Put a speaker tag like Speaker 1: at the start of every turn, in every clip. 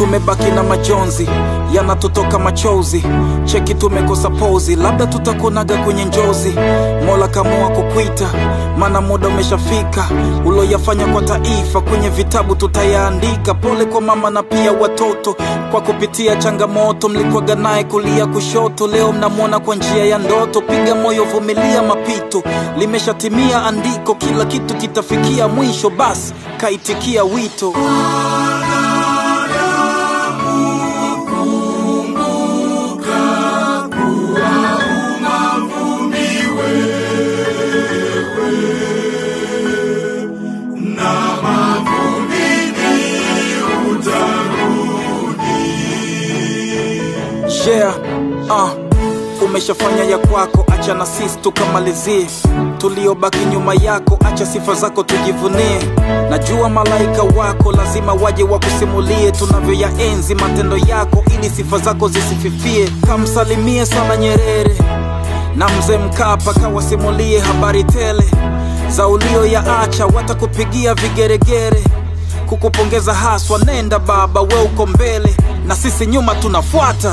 Speaker 1: tumebaki na majonzi yanatutoka machozi cheki tumekosa pozi labda tutakuonaga kwenye njozi mola kamua kukwita maana muda umeshafika uloyafanya kwa taifa kwenye vitabu tutayaandika pole kwa mama na pia watoto kwa kupitia changamoto mlikwaga naye kulia kushoto leo mnamwona kwa njia ya ndoto piga moyo vumilia mapito limeshatimia andiko kila kitu kitafikia mwisho basi kaitikia wito yeah, uh, umeshafanya ya kwako acha na sisi tukamalizie tuliobaki nyuma yako acha sifa zako tujivunie najua malaika wako lazima waje wakusimulie tunavyoyaenzi matendo yako ili sifa zako zisififie kamsalimie sana nyerere na mzee mkapa kawasimulie habari tele za ulio ya acha watakupigia vigeregere kukupongeza haswa nenda baba we uko mbele na sisi nyuma tunafuata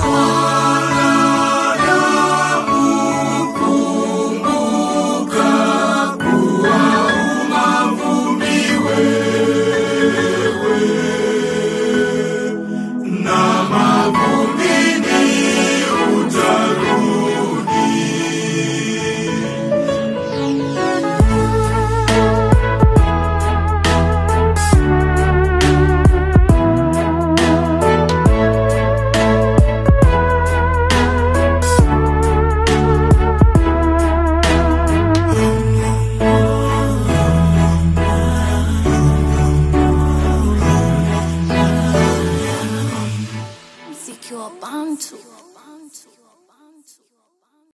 Speaker 2: mziki wa bantu